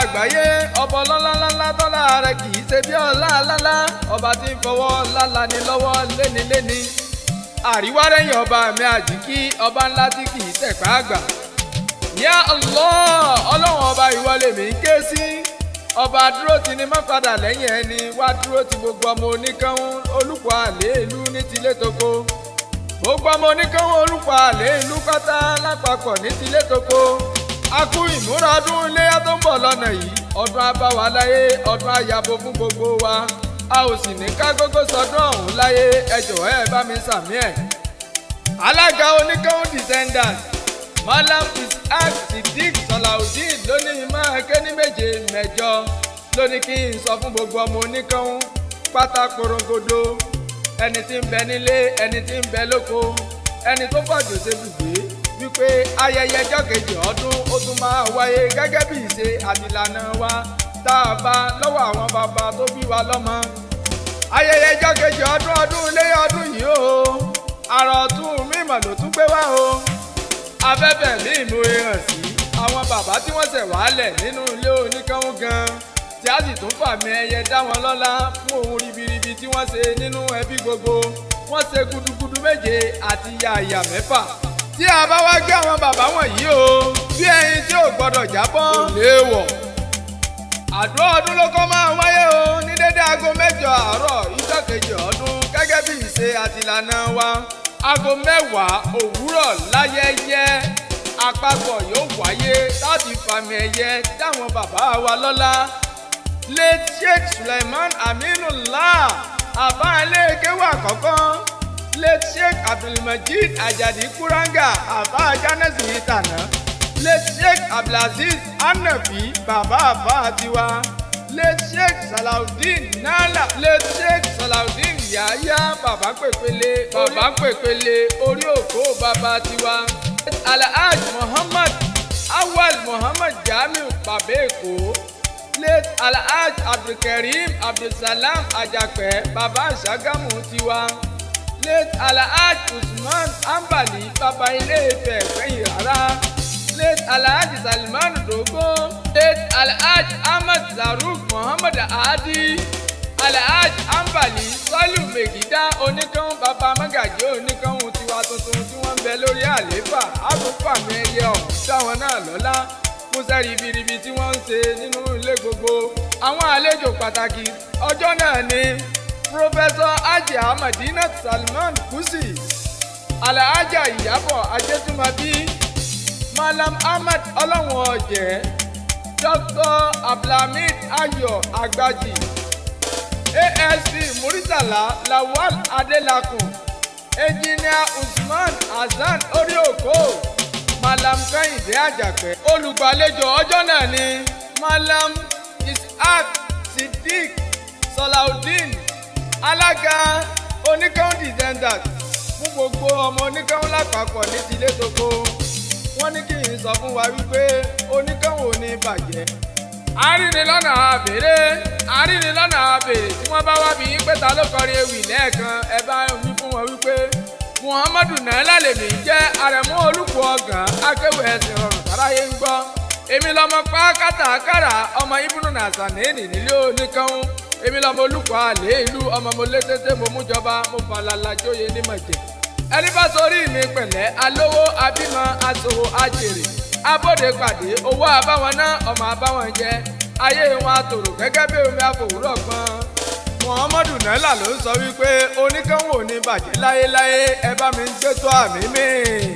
àgbáyé ọba ọlọ́láńlá tọ́lá rẹ̀ kì í ṣe bí ọlá lálá ọba tí ń fọwọ́ lálá ni lọ́wọ́ léniléni àríwárẹ̀yìn ọba mi àjíkí ọba ńlá tí kì í tẹ̀pá àgbà. yá Allah ọlọ́run ọba ìwọ lèmi ń ké sí ọba dúró ti ní má padà lẹ́yìn ẹni wá dúró ti gbogbo ọmọ oníkanwó olùkọ́ àlè ìlú ní tilé toko gbogbo ọmọ oníkanwó olùkọ́ àlè ìlú pátá lápapọ̀ ní tilé toko a kú ìmúra ọdún iléyà tó ń bọ̀ lọ́nà yìí ọdún abáwa láyé ọdún àyàbò fún gbogbo wa a ò sì ní ká gógó sọdún ọ̀hún láyé ẹ jọ̀wọ́ ẹ bá mi sàmí ẹ̀. alága oníkanwó descendants malam isaac siddiq salaudeen lónìí máa ké ní méje mẹ́jọ lónìí kí n sọ fún gbogbo ọmọ oníkanwó pátá korongodo ẹni tí ń bẹ nílé ẹni tí ń bẹ lóko ẹni tó fàjò ṣe bùgbé wípé ayẹyẹ ọjọ́ kejì ọdún ó tún máa wáyé gẹ́gẹ́ bí ìṣe àtìlànà wa tá a bá lọ́wọ́ àwọn bàbá tó bí wa lọ́mọ. ayẹyẹ ọjọ́ kejì ọdún ọdún iléyá ọdún yìí o àrà ọ̀tún mímọ̀ ló tún gbé wá o. afẹ́fẹ́ mi ìmúre hàn sí àwọn bàbá tí wọ́n ṣẹ̀ wálẹ̀ nínú ilé oníkanwó gan tí a sì tún fàmì ẹyẹ dá wọn lọ́lá fún ohun ribiribi tí wọ́n ṣe nínú ẹbí gbogbo wọ́n ṣe gudugudu méje àti yàyà mẹ́fà tí a bá wá gbé àwọn bàbá wọ̀nyí o bí ẹyin tí ò gbọdọ̀ jábọ́ kò léèwọ̀. àdúrà ọdún ló kọ́ máa wáyé o ní dédé aago mẹ́jọ àárọ̀ ìjọ kejì ọdún gẹ́gẹ́ bí ìṣe àtìlànà wa aago mẹ́wàá òwúrọ̀ láyẹyẹ àpapọ̀ yóò wáyé láti fàmì ẹ̀yẹ dáwọn bàbá wa lọ́lá late sheikh suleiman aminullah àbá ilé kéwà kọ̀ọ̀kan late sheikh abdulmajid ajadi kuranga àbá jánẹ́sì yìí tàná late sheikh abdulaziz anabi bàbá àbá tiwa late sheikh salaudeen nala late sheikh salaudeen yahya bàbá pèpele bàbá pèpele orí òkú bàbá tiwa alhaj muhammad awal muhammad jamiu bàbá èkó late alhaj abdulkareem abdulsalam ajapẹ bàbá ṣàgámù tiwa late alhaj usman ambali bàbá ilé Ifẹ̀ gbẹ̀yìn rárá late alhaj salman dogo late alhaj ahmed zaruk muhammad adi alhaj ambali sọlù megida oníkan bàbá magají oníkan tiwa tuntun tí wọ́n ń bẹ lórí àlééfà àtúnfàmì ẹyẹ ọ̀hún táwọn náà lọ́lá músẹ́ ribiribi tí wọ́n ń ṣe nínú ilé gbogbo àwọn àlejò pàtàkì ọjọ́ náà ni pírọfẹ́sọ ajé ahmadinat salman kusi alhaja ìyábọ̀ ajétúmọ̀bí malam ahmed ọlọ́wọ̀n ọ̀jẹ̀ dr abdulhamid ayọ̀ agbaji asp muritala lawal adelakun engineer usman hasan orioko malam kẹ́hìndé àjàpẹ́ olùgbàlejò ọjọ́ náà ni malam ishaq siddiq salaudeen alága oníkàún descendant fún gbogbo ọmọ oníkàún lápapọ̀ ní tilé toko wọ́n ní kí n sọ fún wa wípé oníkàún ò ní bàjẹ́ àárín lọ́nà àbèrè àárín lọ́nà àbèrè tí wọ́n bá wá bí yín pé ta ló kọrin ewì lẹ́ẹ̀kan ẹ bá wí fún wọn wípé muhammadu nàílà lèmi jẹ́ àrẹ̀mú olùkọ́ ọ̀gàn akéwì ẹ̀sìn rọrùn sáráyé ń gbọ́ èmi lọmọ pa kátàkárà ọmọ ibùdó nàṣàníìnì nílé oníkanwó èmi lọmọ olùkọ́ àlè ìlú ọmọ mo lé tètè mo mú jọba mo falala jóye ní mọ̀jẹ̀ ẹni bá sórí mi pẹ̀lẹ́ alówó abímọ aṣòwò ajèrè abóde pàdé owó àbáwọn náà ọmọ àbáwọn jẹ ayé wọn àtòrò gẹ́gẹ́ bí omi àfòwúrọ̀ gbọ́n muhammadu naila ló ń sọ wípé oníkanwó ní bàjẹ́ láyéláyé ẹ bá mi ń gbé tó àmì mi.